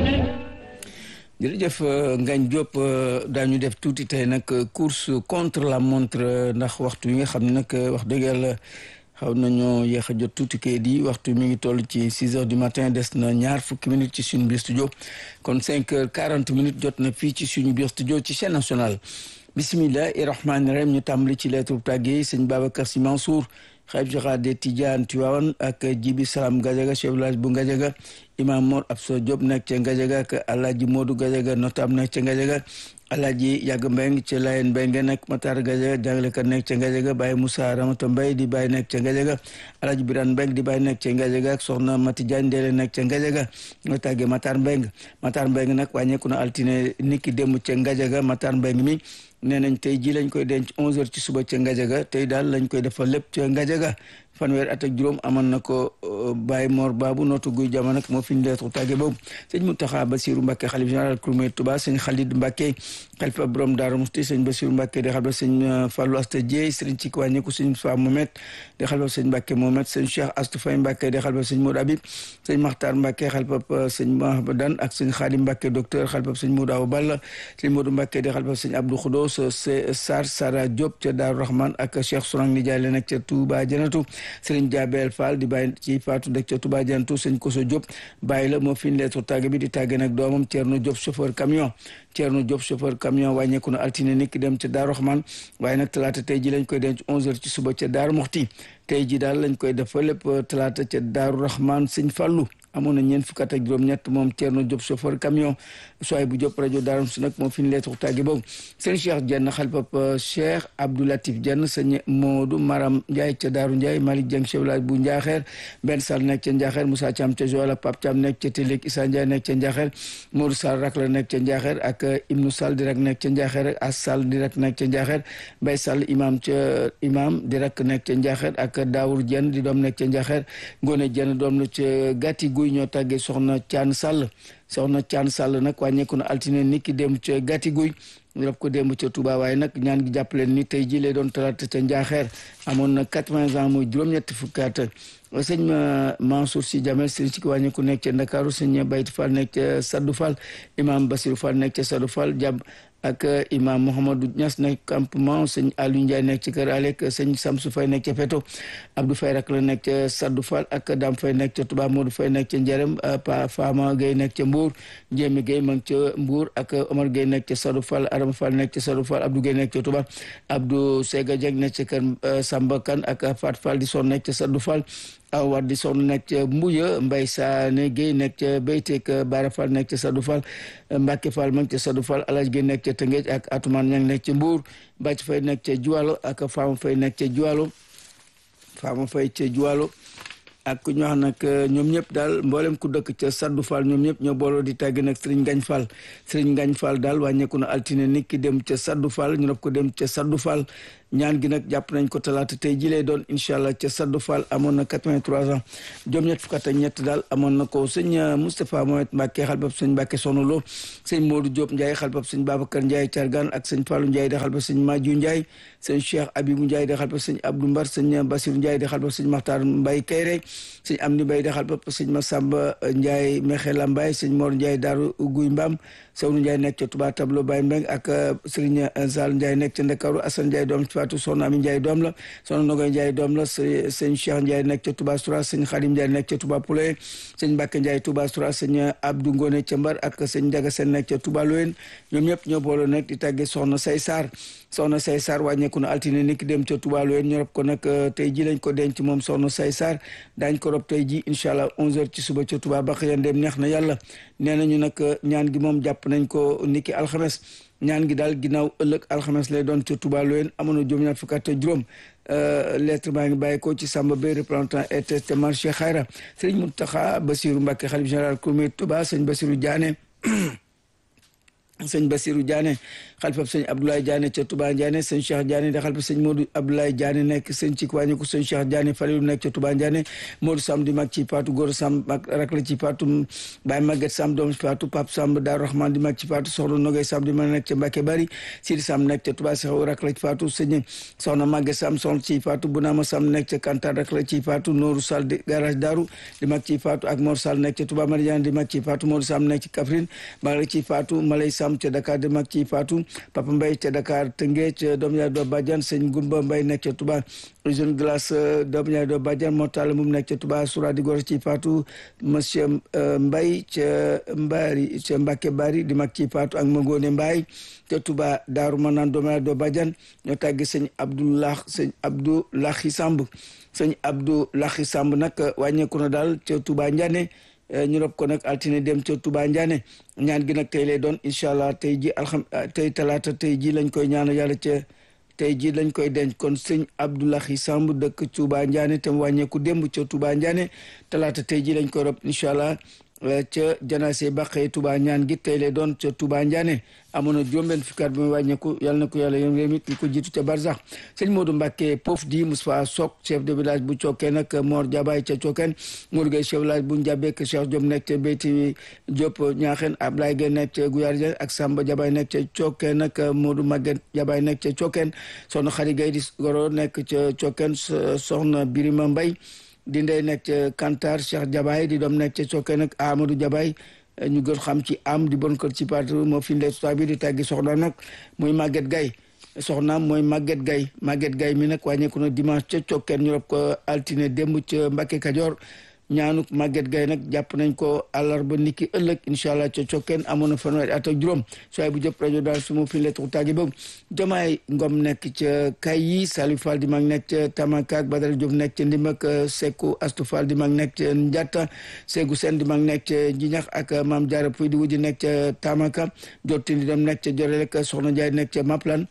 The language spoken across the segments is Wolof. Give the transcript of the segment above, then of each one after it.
jërëjëf Ngagne Diop daañu def tuuti tey nag course contre la montre ndax waxtu yi nga xam ne nag wax dëgg yàlla xaw nañoo yéex a jot tuuti kayit yi waxtu mi ngi toll ci six heures du matin des na ñaar fukki minutes ci suñu biir studio kon cinq heures quarante minutes jot na fii ci suñu biir studio ci chaîne nationale bisimillahi rahmaani rahim ñu tàmbali ci lettre tàggee sëñ Babacar Sy Mansour xalif général des Tidianes Tivaouane ak Jibi Salam Gadiaga chef village bu Gadiaga imam Mor Absa Diop nekk ca Gadiaga ak Alaaji Modou Gadiaga notable nekk ca Gadiaga Alaaji Yàgg Mbeng ca Layen Mbeng nekk Matar Gadiaga jàngalekat nekk ca Gadiaga Baye Moussa Ramata Mbay di Baye nekk ca Gadiaga Alaaji Birane Mbeng di Baye nekk ca Gadiaga ak soxna Mati Diagne Ndele nekk ca Gadiaga nga tàggee Matar Mbeng Matar Mbeng nag wàññeeku na altine niki démb ca Gadiaga Matar Mbeng mi nee nañ tey ji lañ koy denc onze heures ci suba ca Ngajaga tey daal lañ koy defal lépp ca Ngajaga fanweer at ak juróom amoon na ko Baye Mor Babu nootu guy jamono moo fi ñu leetu tàgge boobu sëñ Mountakha Bassirou Mbacké xalif général Kouroumé Touba sëñ Khalid Mbacké xalifa borom Daaru Musti sëñ Bassirou Mbacké di xalifa sëñ Fallou Asta Dieye sëriñ ci wàññeeku sëñ Fa Mohamed di xalifa sëñ Mbacké Mohamed sëñ Cheikh Astou Faye Mbacké di xalifa sëñ Modou Habib sëñ Makhtar Mbacké xalifa sëñ Mahabadan ak sëñ Khadim Mbacké docteur xalifa sëñ Modou Awa Balla sëñ Modou Mbacké di xalifa sëñ Abdou Khoudos Sar Sara Diop ca Daaru Rahman ak Cheikh Sourang Nijaay la nekk ca Touba Janatu sëriñ Jabel Fall di bàyyi ci Fatou dëkk ca Touba Janatu sëñ Koso Diop bàyyi la moo fi ñu leetu tàgge bi di tàgge nag doomam Thierno Diop chauffeur camion Thierno Diop chauffeur camion wàññeeku na altine nit ki dem ca Daaru Rahman waaye nag talaata tey ji lañ koy denc onze heures ci suba ca Daaru Moxti tey ji daal lañ koy def lépp talaata ca Daaru Rahman sëñ Fallu amoon na ñeent fukk ak juróom-ñett moom Thierno Diop chauffeur camion soay bu Diop rajo Daaru si nag moom fi ñu leetu tàgge boobu sëñ Cheikh Dieng xalifab Cheikh Abdou Latif Dieng sëñ Modou Maram Ndiaye ca Daaru Ndiaye Malick Dieng chef village bu Njaaxeer Ben Sall nekk ca Njaaxeer Moussa Thiam ca Joal Pape Thiam nekk ca Télék Issa Ndiaye nekk ca Njaaxeer Modou Sall rak la nekk ca Njaaxeer ak Ibnou Sall di rak nekk ca Njaaxeer As Sall di rak nekk ca Njaaxeer Bay Sall imam ca imam di rak nekk ca Njaaxeer ak Daour Dieng di doom nekk ca Njaaxeer Ngone Dieng doom la ca Gàtti Guy ñoo tàggee soxna Caan Sall soxna Caan Sall nag wàññeeku na altine nit ki dem ca Gàtti Guy ñu def ko démb ca Touba waaye nag ñaan gi jàppaleen ni tey ji lay doon talaata ca Njaaxeer amoon na quatre-vingts ans mooy juróom-ñetti fukkaat sëñ Mansour Sy Jamel sëñ si ki wàññeeku nekk ca Ndakaaru sëñ Bayti Fall nekk ca Saddu Fall imam Basirou Fall nekk ca Saddu Fall jàpp ak imam Mouhamadou Niass nekk campement sëñ Aliou Ndiaye nekk ci kër Alek sëñ Samsou Faye nekk ca Feto Abdou Faye rak la nekk ca Saddu Fall ak Dame Faye nekk ca Touba Modou Faye nekk ca Njarem Pa Fama Gueye nekk ca Mbour Ndiémi Gueye ma ngi ca Mbour ak Omar Gueye nekk ca Saddu Fall Adama Fall nekk ca Saddu Fall Abdou Gueye nekk ca Touba Abdou Sega Dieng nekk ca kër Samba Kane ak Fat Fall di son nekk ca Saddu Fall aw war di sonn nekk ca Mbuya Mbay Saane Gueye nekk ca Beyteek Bara Fall nekk ca Saddu Fall Mbacke Fall ma ngi ca Saddu Fall Alaj Gueye nekk ca Tëngéej ak Atumaan ña ngi nekk ca Mbuur Bàcc Fay nekk ca Juwalo ak Faama Fay nekk ca Juwalo Faama Fay ca Juwalo ak ñu wax nag ñoom ñëpp daal mboolem ku dëkk ca Saddu Fall ñoom ñëpp ñoo booloo di tàgg nag Serigne Ngagne Fall Serigne Ngagne Fall daal wàññeeku na altine nit ki dem ca Saddu Fall ñu def ko dem ca Saddu Fall ñaan gi nag jàpp nañ ko talaata tey ji lay doon incha allah ca Saddu Fall amoon na 83 ans juróom ñett fukk ak ñett daal amoon na ko sëñ Moustapha Mohamed Mbacke xalbab sëñ Mbacke Sonolo sëñ Modou Diop Ndiaye xalbab sëñ Babacar Ndiaye Thiargane ak sëñ Fallou Ndiaye di xalbab sëñ Madiou Ndiaye sëñ Cheikh Abibou Ndiaye di xalbab sëñ Abdou Mbar sëñ Bassirou Ndiaye di xalbab sëñ Makhtar Mbaye Kayre sëñ Amdi Mbaye di xalbab sëñ Massamba Ndiaye Mexela Mbaye sëñ Mor Ndiaye Daaru Guy Mbam Sawnu Ndiaye nekk ca Touba Tableau Baye Mbeng ak Serigne Sall Ndiaye nekk ca Ndakaaru Assane Ndiaye doom ci Fatou Soxna Ami Ndiaye doom la Soxna Nogoy Ndiaye doom la sëñ Cheikh Ndiaye nekk ca Touba Soura sëñ Khadim Ndiaye nekk ca Touba Poulay sëñ Mbacke Ndiaye Touba Soura sëñ Abdou Ngone ca Mbar ak sëñ Ndiaga Sène nekk ca Touba Loyen ñoom ñëpp ñoo booloo nekk di tàggee Soxna Say Sarr Soxna Say Sarr wàññeeku na altine niki dem ca Touba Loyen ñu rob ko nag tey ji lañ ko denc moom Soxna Say Sarr daañ ko rob tey ji incha allah 11h ci suba ca Touba bax yan dem neex na yàlla nee nañu nag ñaan gi moom jàpp nañ ko niki alxames ñaan gi daal ginnaaw ëllëg alxames lay doon ca Touba Loyen amoon na juróom ñaar fukk ak juróom lettre baa ngi bàyyi ko ci Samba Bay représentant RTS te marché Xayra sëriñ Mountakha Bassirou Mbacké xalif général Kouroumé Touba sëñ Bassirou Diané sëñ Basirou Diané xalifa sëñ Abdoulaye Diané ca Touba Diané sëñ Cheikh Diané di xalifa sëñ Modou Abdoulaye Diané nekk sëñ ci wàññiku sëñ Cheikh Diané Falilou nekk ca Touba Diané Modou Sam di mag ci Paatu Góor Sam mag rak la ci Paatu Baye Maguette Sam doom ci Paatu Pape Sam Daaru Rahman di mag ci Paatu Soxna Nogay Sam di mag nekk ca Mbacke Bari Sidi Sam nekk ca Touba Seexu rak la ci Paatu sëñ Soxna Maguette Sam soxna ci Paatu Bunama Sam nekk ca Kantar rak la ci Paatu Nooru Sall di garage Daaru di mag ci Paatu ak Mor Sall nekk ca Touba Mariane di mag ci Paatu Modou Sam nekk ci Kaffrine mag la ci Paatu Malay Sam ca Dakar di mag ci Fatou Papa Mbaye ca Dakar Tëngéej ca doom yaay doo Badiane sëñ Gumba Mbaye nekk ca Touba usine glace doom yaay doo Badiane moo taal moom nekk ca Touba Soura di gor ci Fatou monsieur Mbaye ca Mbari ca Mbacke Bari di mag ci Fatou ak Magone Mbaye ca Touba Daaru Manaan doom yaay doo Badiane ñoo tàggi sëñ Abdoulah sëñ Abdoulahi Samb sëñ Abdoulahi Samb nag wàññeeku na daal ca Touba Ndiané ñu rob ko nag altine dem ca Touba Ndiané ñaan gi nag tey lay doon incha allah tey ji alxam tey talaata tey ji lañ koy ñaanal yàlla ca tey ji lañ koy denc kon sëñ Abdoulahi Samb dëkk Touba Ndiané tam wàññeeku démb ca Touba Ndiané talaata tey ji lañ koy rob incha allah ca janaase baqee Touba ñaan gi tey lay doon ca Touba Ndiané amoon na juróom-benn fukki at bi muy wàññeeku yàlla na ko yàlla yéen réew mi ñu ko jiitu ca Barzax sëñ Modou Mbacke Pof di Moustapha Sok chef de village bu Cokkeen ak Mor Jabaay ca Cokkeen Modou Gueye chef village bu Njabek Cheikh Diop nekk ca Beyti Diop Ñaaxeen Ablaye Gueye nekk ca Guyar Dia ak Samba Jabaay nekk ca Cokkeen ak Modou Maguette Jabaay nekk ca Cokkeen soxna Xari Gueye di goro nekk ca Cokkeen soxna Birima Mbay di ndey nekk ca Kantar Cheikh Jabaay di doom nekk ca Cokkeen ak Amadou Jabaay ñu gën xam ci am di bon kër ci parti moo fi ndey tubaab bi di tàggi soxna nag muy Maguette Gaye soxnaam mooy Maguette Gaye Maguette Gaye mi nag wàññeeku na dimanche ca Cokkeen ñu rob ko altine démb ca Mbacke Kajoor ñaanuk Maguette Gaye nag jàpp nañ ko àllarba niki ëllëg incha allah ca Cokkeen amoon na fanweeri at ak juróom sooy bu jëpp rajo daal su ma fi lettre tàggi boobu Jamaay Ngom nekk ca kay yi Salif Fall di mag nekk ca Tamaka ak Badara Diop nekk ca Ndimak Seku Astou Fall di mag nekk ca Ndiatta Segu Sen di mag nekk ca Njinax ak Maam Diarra Puy di wujji nekk ca Tamaka Jottindi dem nekk ca Jorel ak Soxna Ndiaye nekk ca Maplan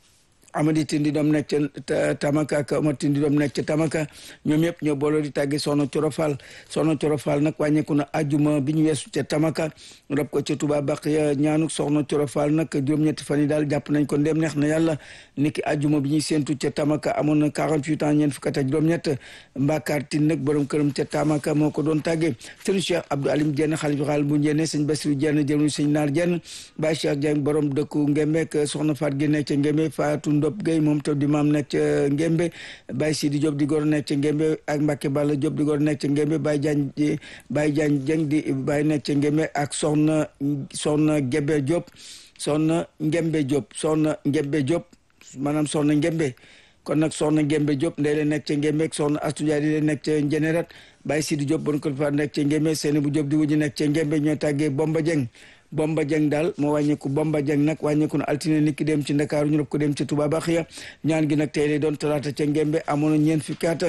Amady Tindi doom nekk ca Tamaka ak Omar Tindi doom nekk ca Tamaka ñoom yëpp ñoo booloo di tàgge Soxna Coro Fall Soxna Coro Fall nag wàññeeku na ajuma bi ñu weesu ca Tamaka rob ko ca Touba Baqiya ñaanuk Soxna Coro Fall nag juróom-ñetti fan yi daal jàpp nañ ko ndem neex na yàlla niki ajuma bi ñuy séentu ca Tamaka amoon na 48 ans ñeent fukk ak juróom-ñett Mbakar Tine nag borom këram ca Tamaka moo ko doon tàgge sëñ Cheikh Abdou Alim Dieng xalifa xaal bu Njenne sëñ Bassirou Dieng jëruñ sëñ Naar Dieng Baye Cheikh Dieng borom dëkku Ngembe Soxna Faat gi nekk ca Ngembe Fatou Ndop Gueye moom tam di maam nekk ca Ngembe Baye Sidi Diop di góor nekk ca Ngembe ak Mbacke Balla Diop di góor nekk ca Ngembe Baye Diagne Baye Diagne Dieng di Baye nekk ca Ngembe ak soxna soxna Gebe Diop soxna Ngembe Diop soxna Ngembe Diop maanaam soxna Ngembe kon nag soxna Ngembe Diop ndey la nekk ca Ngembe ak soxna Astou Ndiaye di nekk ca Njenerat Baye Sidi Diop bon ko fa nekk ca Ngembe seeni bu Diop di wuji nekk ca Ngembe ñoo tàggee Bomba Dieng Bomba Dieng daal moo wàññeeku Bomba Dieng nag wàññeeku na altine nit ki dem ci Ndakaaru ñu rob ko dem ci Touba Baxiya ñaan gi nag tey lay doon talaata ca Ngembe amoon na ñeent fukki at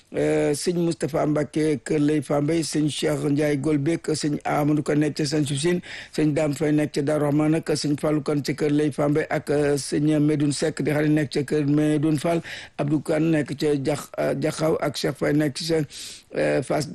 sëñ Moustapha Mbacke Kër Lay Fambe sëñ Cheikh Ndiaye Golbek sëñ Amadou Ka nekk ca Sën Sufsine sëñ Dame Faye nekk ca Darou Rahman nag sëñ Fallou Kane ca Kër Lay Fambe ak sëñ Medoune Seck di xale nekk ca Kër Medoune Fall Abdou Kane nekk ca Jax Jaxaw ak Cheikh Faye nekk ca Fass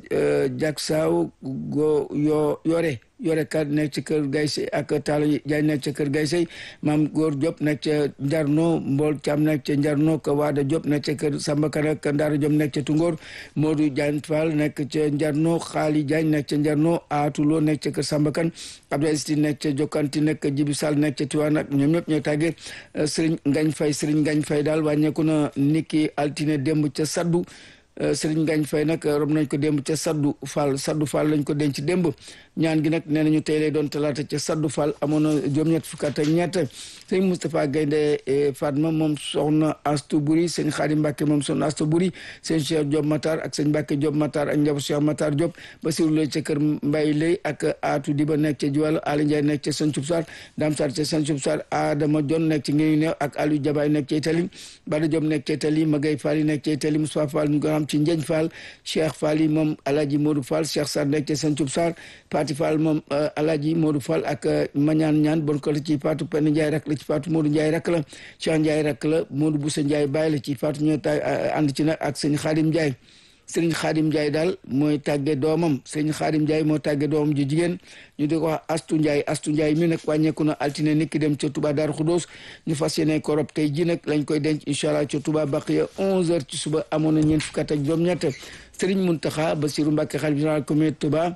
Jaksaw go yo yore yore kat nekk ci kër Gaysey ak Talla Jaay nekk ca kër Gaysey maam Góor Diop nekk ca Njarno Mbool Caam nekk ca Njarno ka Waada Diop nekk ca kër Samba Kan ak Ndaara Diop nekk ca Tungóor Modou Diagne Fall nekk ca Njarno Xaali Diagne nekk ca Njarno Aatulo nekk ca kër Samba Kan Abdoulaye Sti nekk ca Jokkanti nekk Jibi Sall nekk ca Tiwaan ak ñoom ñëpp ñooy tàggee Sëriñ Ngañ Fay Sëriñ Ngañ Fay daal wàññeeku na niki altine démb ca Saddu Sëriñ Ngañ Fay nag rob nañ ko démb ca Saddu Fall Saddu Fall lañ ko denc démb ñaan gi nag nee nañu tey lay doon talaata ca Saddu Fall amoon na juróom-ñett fukk ak ñett sëñ Moustapha Gaynde Fatma moom soxna Astu Buri sëñ Xaadim Mbàkke moom soxna Astu Buri sëñ Cheikh Diop Matar ak sëñ Mbàkke Diop Matar ak njaboot Cheikh Matar Diop Basiru Lay ca kër Mbay Lay ak Aatu Diba nekk ca Juwal Ali Ndiaye nekk ca Sën Cub Sar Dam Sar ca Sën Cub Sar Adama Jon nekk ci ngiñu neew ak Aliou Jabaay nekk ca Itali Bada Diop nekk ca Itali Magay Fall yi nekk ca Itali Moustapha Fall ñu ko xam ci Njeñ Fall Cheikh Fall yi moom Alaji Modou Fall Cheikh Sar nekk ca Sën Cub Sar Pati Fall moom Alaji Modou Fall ak Mañaan ñaan bon ko la ci Fatou Penn Ndiaye rak la ci Fatou Modou Ndiaye rak la Cheikh Ndiaye rak la Modou Boussa Ndiaye bàyyi la ci Fatou ñoo tay ànd ci nag ak sëñ Xaadim Ndiaye sëriñ Xaadim Ndiaye daal mooy tàgge doomam sëriñ Xaadim Ndiaye moo tàgge doomam ji jigéen ñu di ko wax Astu Ndiaye Astu Ndiaye mi nag wàññeeku na altine niki dem ca Touba Darou Khoudoss ñu fas yéene ko rob tey ji nag lañ koy denc incha allah ca Touba Baqiya 11h ci suba amoon na ñeent fukk ak juróom-ñett sëriñ Muntaxa Basiru Mbàkke xalifa général communauté Touba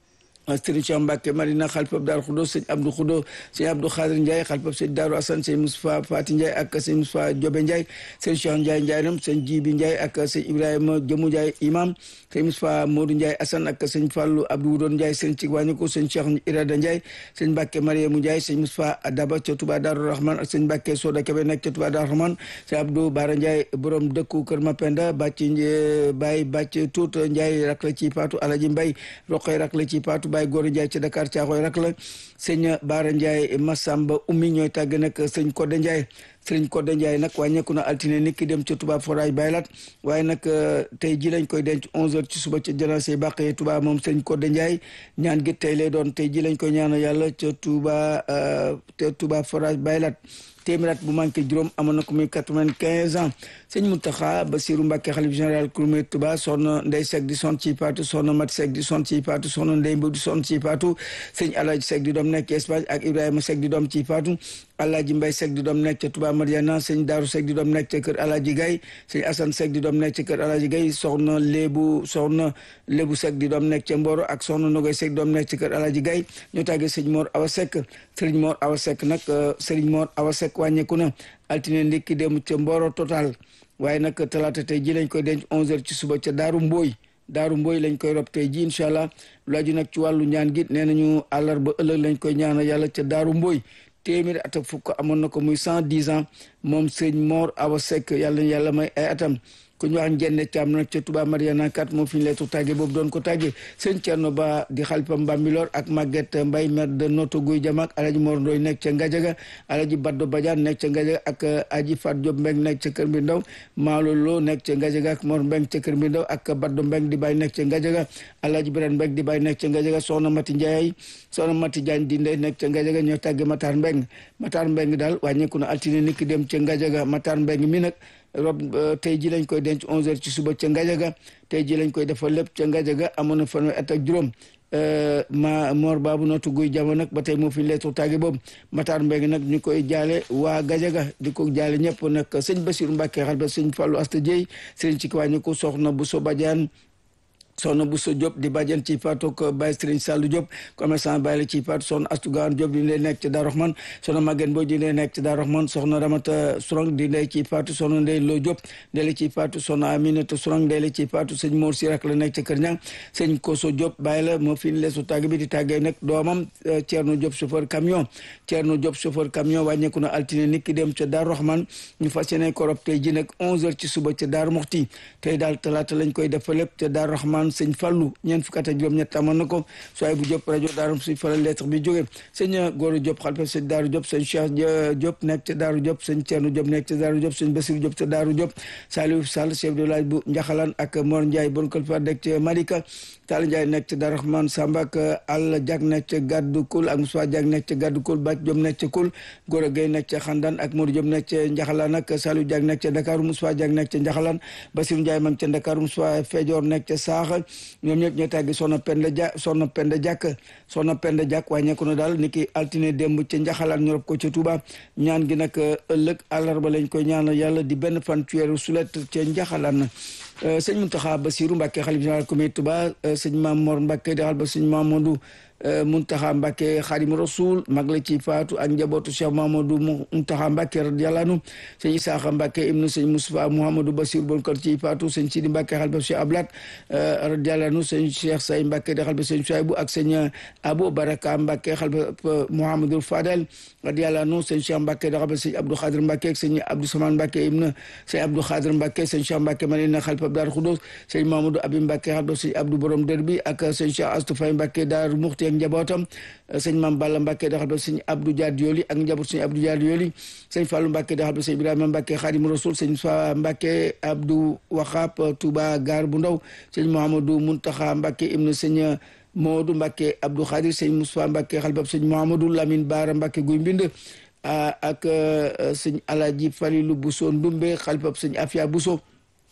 sëriñ Cheikh Mbacke Marina xalifab Daaru Xudoos sëñ Abdou Xudo sëñ Abdou Xaadir Ndiaye xalifab sëñ Daaru Asan sëñ Moustapha Fati Ndiaye ak sëñ Moustapha Jobe Ndiaye sëñ Cheikh Ndiaye Ndiaye nam sëñ Jibi Ndiaye ak sëñ Ibrahima Jëmu Ndiaye imam sëñ Moustapha Modou Ndiaye Asan ak sëñ Fallou Abdou Wudoon Ndiaye sëñ ci wàññiko sëñ Cheikh Irada Ndiaye sëñ Mbacke Mariamu Ndiaye sëñ Moustapha Daba ca Touba Daaru Rahman ak sëñ Mbacke Soda Kebe nekk ca Touba Daaru Rahman sëñ Abdou Bara Ndiaye borom dëkku Kër Mapenda bàcc Baye bàcc Tuut Ndiaye rak la ci paatu Alaji Mbay Roqoy rak la ci paatu Baye Góor Ndiaye ca Dakar caaxooy rak la sëñ Baara Ndiaye Massamba ummi ñooy tàgg nag sëñ Codé Ndiaye sëñ Codé Ndiaye nag wàññeeku na altine nit ki dem ca Touba Foraay Baylat waaye nag tey ji lañ koy denc 11h ci suba ca janaase bàqee Touba moom sëñ Codé Ndiaye ñaan gi tey lay doon tey ji lañ koy ñaanal yàlla ca Touba ca Touba Foraay Baylat téeméer bu manqué juróom amoon na ko muy quatre-vingt-quinze ans sëñ Mountakha Bassirou Mbacké xalif général Kouroumé Touba soxna Ndey Seck di son ci paatu soxna Mat Seck di son ci paatu soxna Ndey Mbow di son ci paatu sëñ Alaaji Seck di doom nekk Espagne ak Ibrahima Seck di doom ci paatu Alaaji Mbay Seck di doom nekk ca Touba Mariana sëñ Daaru Seck di doom nekk ca kër Alaaji Gay sëñ Assane Seck di doom nekk ca kër Alaaji Gay soxna Lébu soxna Lébu Seck di doom nekk ca Mboro ak soxna Nogoy Seck di doom nekk ca kër Alaaji Gay ñu tàggee sëñ Mor Awa Seck sëriñ Mor Awa Seck nag sëriñ Mor Awa Seck wàññeeku na altine ndikki dem ca Mboro total waaye nag talaata tey ji lañ koy denc 11h ci suba ca Daaru Mbooy Daaru Mbooy lañ koy rob tey ji incha allah lu aju nag ci wàllu ñaan gi nee nañu àllarba ëllëg lañ koy ñaanal yàlla ca Daaru Mbooy téeméeri at ak fukk amoon na ko muy cent dix ans moom sëñ Mor Awa Seck yàlla na yàlla may ay atam ku ñu wax njenne caam nag ca Touba Mariana kat moo fi ñu leetu tàgge boobu doon ko tàgge sëñ Thierno Ba di xalifa Mbambilor ak Maguette Mbaye maire de Notto Guy Jamak alaji Mor Ndoy nekk ca Ngajaga alaji Baddo Badiane nekk ca Ngajaga ak aji Fat Diop Mbeng nekk ca Kër Mbir Ndaw Maalo Lo nekk ca Ngajaga ak Mor Mbeng ca Kër Mbir Ndaw ak Baddo Mbeng di bàyyi nekk ca Ngajaga alaji Birane Mbeng di bàyyi nekk ca Ngajaga soxna Mati Ndiaye soxna Mati Diagne di ndey nekk ca Ngajaga ñoo tàgge Matar Mbeng Matar Mbeng daal wàññeeku na altine niki dem ca Ngajaga Matar Mbeng mi nag rob tey ji lañ koy denc 11h ci suba ca Ngajaga tey ji lañ koy defal lépp ca Ngajaga amoon na fanweeri at ak juróom ma Mor Babu Notto Guy Jama nag ba tey moo fi leetu tàgge boobu Matar Mbengue nag ñu koy jaale waa Gajaga di ko jaale ñëpp nag sëñ Bassirou Mbacké xal ba sëñ Fallou Asta Dieye sëriñ ci kiwàññi ko soxna bu so Badiane soxna Bousso Diop di bàjjen ci faatu ko Baye Serigne Sallou Diop commerçant Baye la ci faatu soxna Astou Gawane Diop di ndey nekk ci Darou Rahman soxna Maguette Boy di ndey nekk ci Darou Rahman soxna Ramata Sourang di ndey ci faatu soxna Ndey Lo Diop ndey la ci faatu soxna Aminata Sourang ndey la ci faatu sëñ Mor Sirak la nekk ci Kër Ñang sëñ Koso Diop Baye la moo fi leesu tàgg bi di tàggee nag doomam Thierno Diop chauffeur camion Thierno Diop chauffeur camion wàññeeku na altine nit ki dem ca Darou Rahman ñu fas yéene korob tey ji nag 11h ci suba ca Darou Moxti tey daal talaata lañ koy def lépp ca Darou Rahman sëñ Fallou ñeent fukk ak juróom-ñett amoon na ko sooy bu Diop rajo Daaru suñ faral lettre bi jógee sëñ Goro Diop xalifa sëñ Daaru Diop sëñ Cheikh Diop nekk ca Daaru Diop sëñ Thierno Diop nekk ca Daaru Diop sëñ Bassirou Diop ca Daaru Diop Saliou Sall chef de village bu Njaxalaan ak Mor Ndiaye bon kal fa nekk ca Malika Tall Ndiaye nekk ca Daaru Rahman Samba ak Alla Diak nekk ca Gaddu Kul ak Moussa Diak nekk ca Gaddu Kul Bac Diop nekk ca Kul Goro Gueye nekk ca Xandan ak Modou Diop nekk ca Njaxalaan ak Saliou Diak nekk ca Dakar Moussa Diak nekk ca Njaxalaan Bassirou Ndiaye mag ca Dakar Moussa Fejoor nekk ca Saax ñoom ñëpp ñoo tàggi soxna Penda Ja soxna Penda Jàkk soxna Penda Jàkk wàññeeku na daal ni ki altine démb ca njaxalaan ñu rob ko ca Touba ñaan gi nag ëllëg àllarba lañ koy ñaanal yàlla di benn fan ci weeru sulet ca njaxalaan sëñ Mountakha Bassirou Mbacké xalif général comité Touba sëñ Mame Mor Mbacké di xal ba sëñ Mamadou Muntaxa Mbàkke Xaadimu Rasuul mag la ci faatu ak njabootu Cheikh Mamadou Muntaxa Mbàkke radiyallaahu anhu sëñ Isaaxa Mbàkke ibnu sëñ Moustapha Mouhamadou Basir bon kër ci faatu sëñ Sidi Mbàkke xalba Cheikh Ablat radiyallaahu anhu sëñ Cheikh Say Mbàkke di xalba sëñ Suwaybu ak sëñ Abou Baraka Mbàkke xalba Mouhamadou Fadel radiyallaahu anhu sëñ Cheikh Mbàkke di xalba sëñ Abdou Xaadir Mbàkke ak sëñ Abdou Saman Mbàkke ibnu sëñ Abdou Xaadir Mbàkke sëñ Cheikh Mbàkke Madina xalba Daaru Xudoos sëñ Mamadou Abi Mbàkke xalba sëñ Abdou Borom Dër bi ak sëñ Cheikh Astou Fay Mbàkke Daaru Muxti ak njabootam sëñ Mam Balla Mbàkke daxal ba sëñ Abdou Diad Yoli ak njaboot sëñ Abdou Diad Yoli sëñ Fallou Mbàkke daxal ba sëñ Ibrahima Mbàkke Xaadimu Rasul sëñ Fa Mbàkke Abdou Waxaab Touba Gaar bu Ndaw sëñ Mouhamadou Muntaxa Mbàkke ibnu sëñ Moodu Mbàkke Abdou Xaadir sëñ Moustapha Mbàkke xalbab sëñ Mouhamadou Lamine Baara Mbàkke guy mbind ak sëñ Alaji Falilu Buso Ndumbe xalbab sëñ Afia Buso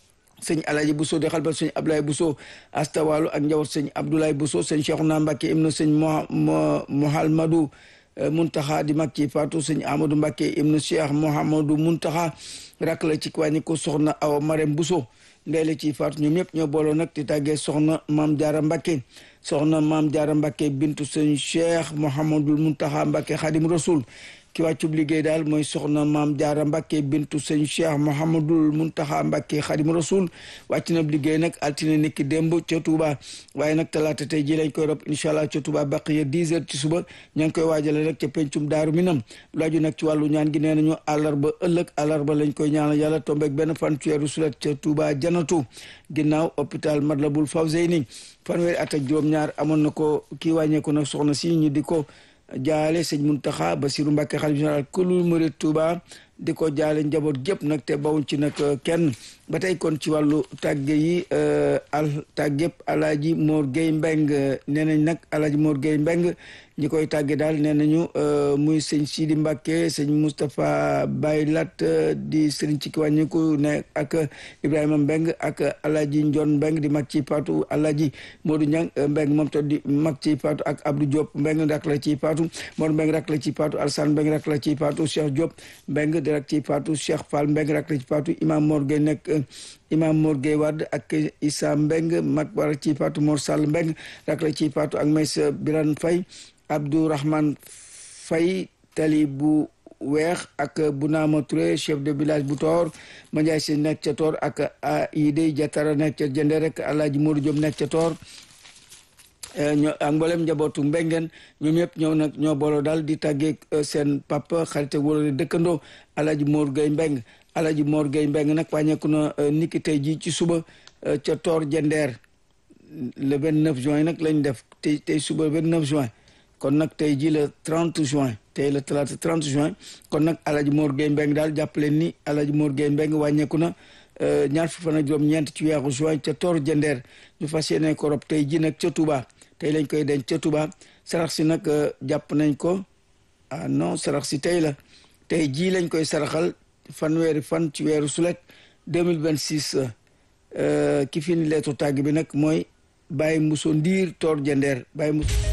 sëñ Alaji Bousso di xalbal sëñ Abdoulaye Bousso astawalu ak njaboot sëñ Abdoulaye Bousso sëñ Cheikhouna Mbacké ibnu sëñ Mouhamadou Muntaxa di mag ci faatu sëñ Amadou Mbacké ibnu Cheikh Mouhamadou Muntaxa rak la ci wàññi ko soxna Awa Marème Bousso ndeele ci faatu ñoom ñëpp ñoo booloo nag di tàggee soxna Maam Jaara Mbacké soxna Maam Jaara Mbacké bintu sëñ Cheikh Mouhamadou Muntaxa Mbacké Xadim Rasul ki wàccub liggéey daal mooy soxna maam jaara mbàkke bintu sëñ cheikh mouhamadul muntaxa mbàkke xadim rasul wàcc na liggéey nag altine niki démb ca Touba waaye nag talaata tey ji lañ koy rob incha allah ca Touba baqiya 10 heures ci suba ña ngi koy waajale nag ca pencum daaru minam laaju nag ci wàllu ñaan gi nee nañu àllarba ëllëg àllarba lañ koy ñaanal yàlla tombeeg benn fan ci weeru sulet ca Touba janatu ginnaaw hôpital Matlaboul Fawzeyni fanweeri at ak juróom-ñaar amoon na ko kii wàññeeku nag soxna si ñu di ko jaale sëñ Muntaxa Basiru Mbàkke xalif général kulul murid Tuuba di ko jaale njaboot gépp nag te bawuñ ci nag kenn ba tey kon ci wàllu tàgge yi al tàggépp alaaji Mor Gueye Mbeng nee nañ nag alaaji Mor Gueye Mbeng ñi koy tàgge daal nee nañu muy sëñ Sidi Mbàkke sëñ Moustapha Baye Lat di sëriñ ci ki wàññiku ne ak Ibrahima Mbeng ak alaaji Njoon Mbeng di mag ci paatu alaaji Modou Ñang Mbeng moom to di mag ci paatu ak Abdou Diop Mbeng rak la ci paatu Modou Mbeng rak la ci paatu Alsane Mbeng rak la ci paatu Cheikh Diop Mbeng di rak ci paatu Cheikh Fall Mbeng rak la ci paatu Imam Mor Gueye nekk Imam Mor Gueye Wade ak Issa Mbeng mag war ci paatu Mor Sall Mbeng rak la ci paatu ak Maysa Birane Faye Abdourahman Faye tali bu weex ak Bounama Touré chef de village bu Toor Mandiaye Si nekk ca Toor ak Idé Jatara nekk ca Jënde rek Alaaji Modou Diop nekk ca Toor ñoo ak mboolem njabootu mbengeen ñoom ñëpp ñëw nag ñoo booloo daal di tàggee seen papa xarit wala dëkkandoo Alaaji Mor Gueye Mbeng Alaaji Mor Gueye Mbeng nag wàññeeku na niki tey ji ci suba ca Toor Jendeer le 29 juin nag lañ def tey tey suba 29 juin kon nag tey ji le 30 juin tey le talaata 30 juin kon nag Alaaji Mor Gueye Mbeng daal jàppaleen ni Alaaji Mor Gueye Mbeng wàññeeku na ñaar fukki fan ak juróom ñeent ci weeru juin ca Toor Jendeer ñu fas yéene ko rob tey ji nag ca Touba tey lañ koy denc ca Touba sarax si nag jàpp nañ ko ah non sarax si tey la tey jii lañ koy saraxal fanweeri fan ci weeru sulet 2026 ki fi ni leetu tàgg bi nag mooy Baye Mousso Ndiir Toor Jendeer Baye Mousso